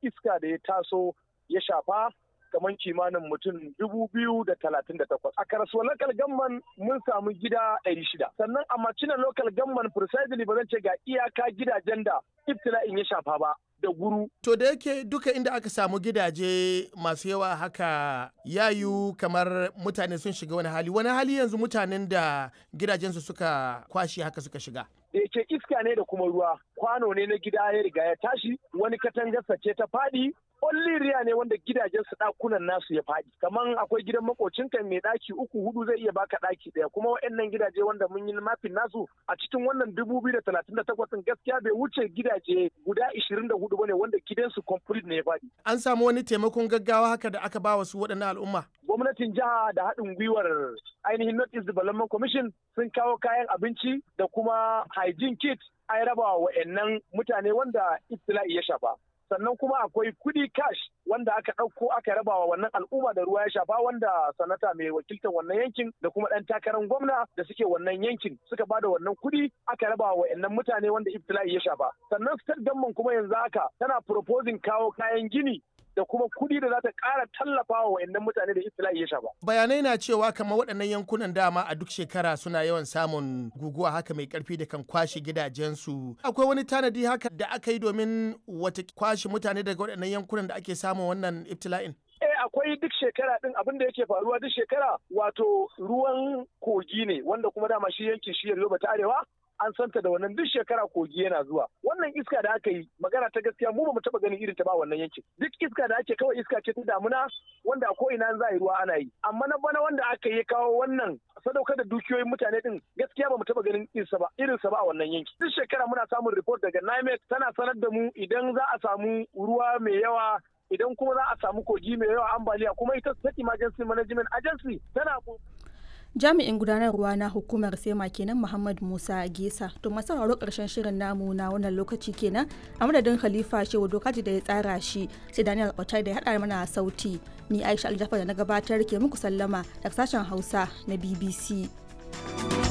iska da ya taso ya shafa kamar kimanin mutum dubu biyu da talatin da takwas. A karasuwa local gamman mun samu gida ɗari shida. Sannan a macina local gamman precisely ba zan ce ga iyaka gidajen da ibtila'in ya shafa ba. da guru. To da yake duka inda aka samu gidaje masu yawa haka yayu kamar mutane sun shiga wani hali. Wani hali yanzu mutanen da gidajensu suka kwashe haka suka shiga. Da yake iska ne da kuma ruwa. Kwano ne na gida ya riga ya tashi, wani katangarsa ce ta faɗi, riya ne wanda gidajen su dakunan nasu ya faɗi kaman akwai gidan makocin kan mai daki uku hudu zai iya baka daki daya kuma waɗannan gidaje wanda mun yi mafin nasu a cikin wannan dubu biyu da talatin da takwas gaskiya bai wuce gidaje guda ishirin da hudu bane wanda gidansu complete ne ya faɗi. An samu wani taimakon gaggawa haka da aka ba wa su waɗannan al'umma. Gwamnatin jiha da haɗin gwiwar ainihin North East Development Commission sun kawo kayan abinci da kuma hygiene kit an raba wa wa'annan mutane wanda ibtila'i ya shafa. sannan kuma akwai kudi cash wanda aka ɗauko aka raba wa wannan al'umma da ruwa ya shafa wanda sanata mai wakiltar wannan yankin da kuma ɗan takarar gwamna da suke wannan yankin suka ba da wannan kudi aka raba wa wa'annan mutane wanda ibtila'i ya shafa sannan state government kuma yanzu haka tana proposing kawo kayan gini da kuma kuɗi da za ta ƙara tallafa wa wayannan mutane da ibtila'i ya shafa. Bayanai na cewa kamar waɗannan yankunan dama a duk shekara suna yawan samun guguwa haka mai ƙarfi da kan kwashe gidajensu. Akwai wani tanadi haka da aka yi domin wata kwashe mutane daga waɗannan yankunan da ake samun wannan ibtila'in? Eh akwai duk shekara din abin da yake faruwa duk shekara wato ruwan kogi ne wanda kuma dama shi yankin shi Yoruba ta Arewa an santa da wannan duk shekara kogi yana zuwa wannan iska da aka yi magana ta gaskiya mu ba mu taba ganin irin ta ba wannan yankin duk iska da ake kawai iska ce ta damuna wanda ko ina za a yi ruwa ana yi amma na bana wanda aka yi kawo wannan sadaukar da dukiyoyin mutane din gaskiya ba mu taba ganin irinsa ba irinsa ba a wannan yanki duk shekara muna samun report daga NIMET tana sanar da mu idan za a samu ruwa mai yawa idan kuma za a samu kogi mai yawa ambaliya kuma ita state emergency management agency tana jami'in gudanarwa na hukumar sema kenan muhammad musa gesa to masu sauraro karshen shirin namu na wannan lokaci kenan a madadin khalifa shehu dokaji da ya tsara shi sai daniel otai da ya haɗa mana sauti ni aisha aljafar da na gabatar ke muku sallama daga sashen hausa na bbc